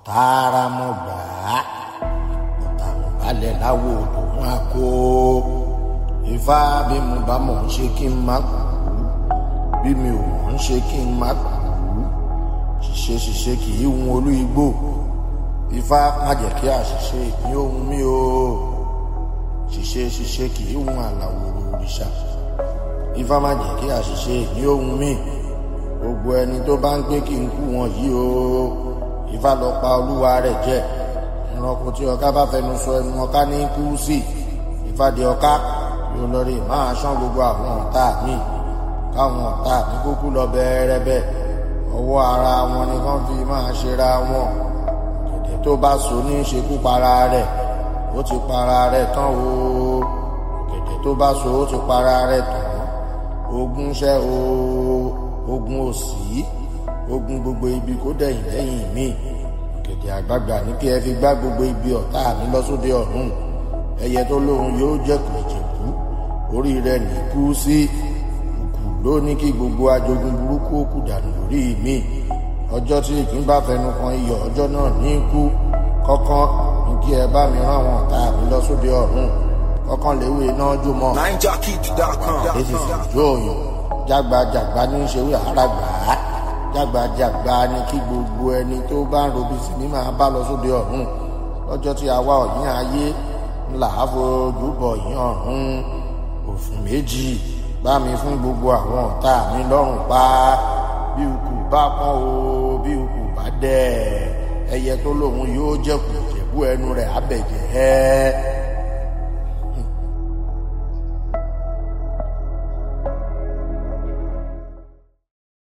tààrà mo gbà á ọ̀tá mo balẹ̀ láwo òun àkó ifá bí mo bá mọ̀ ń ṣe kí n má kú bí mi ò mọ̀ ń ṣe kí n má kú ṣiṣẹ́ ṣiṣẹ́ kì í hun olú igbó ifá má jẹ́ kí àṣìṣe ìpín ohun mi o ṣiṣẹ́ ṣiṣẹ́ kì í hun àlàwòrò òrìṣà ifá má jẹ́ kí àṣìṣe ìpín ohun mi gbogbo ẹni tó bá ń gbé kí n kú wọn yìí o ifá lọ pa olúwa rẹ̀ jẹ ìrànkò tí ọká bá fẹnu sọ ẹnu ọká ní kú sí ifá di ọká yóò lọ rí máa ṣán gbogbo àwọn ọ̀tá mi káwọn ọ̀tá mi kúkú lọ bẹ́ẹ̀rẹ́bẹ́ ọwọ́ ara wọn ni wọ́n fi máa ṣera wọn gẹ̀dẹ̀ tó bá so ní ṣekú para rẹ̀ ó ti para rẹ̀ tán o gẹ̀dẹ̀ tó bá so ó ti para rẹ̀ tán ogun ṣẹ́ o ogun òsì ogun gbogbo ibi kó dẹ̀yìn lẹ́yìn mi gẹ̀dẹ̀ àgbàgbà ní kí ẹ fi gbá gbogbo ibi ọ̀tá mi lọ sóde ọ̀run ẹyẹ tó lóhun yóò jẹ̀kù ìjẹ̀kú orí rẹ̀ ní kú sí kù ló ní kí gbogbo ajogun burúkú kù dànù lórí mi ọjọ́ tí ìpín bá fẹnu kan iyọ̀ ọjọ́ náà ní kú kọ́kán ní kí ẹ bá mi rán àwọn ọ̀tá mi lọ sóde ọ̀run kọ́kán léwé náà jó mọ́ NineJockey.com. èsì ìjọ òyìn jágbajàgba ní í ṣe wí àràgbà á jágbajàgba ni kí gbogbo ẹni tó bá ń robi sí ní máa bá lọ sóde ọ̀run lọ́jọ́ tí àwa ọ̀yìn ayé ńlá fojú bọ̀ yín ọ̀run òfin méjì bá mi fún gbogbo àwọn ọ̀tá mi lọ́rùn pa bí ukù bá pọ́n o bí ukù bá dẹ̀ ẹyẹ tó lóun yóò jẹ̀kù jẹ̀bú ẹnu rẹ̀ abẹ̀jẹ̀ ẹ́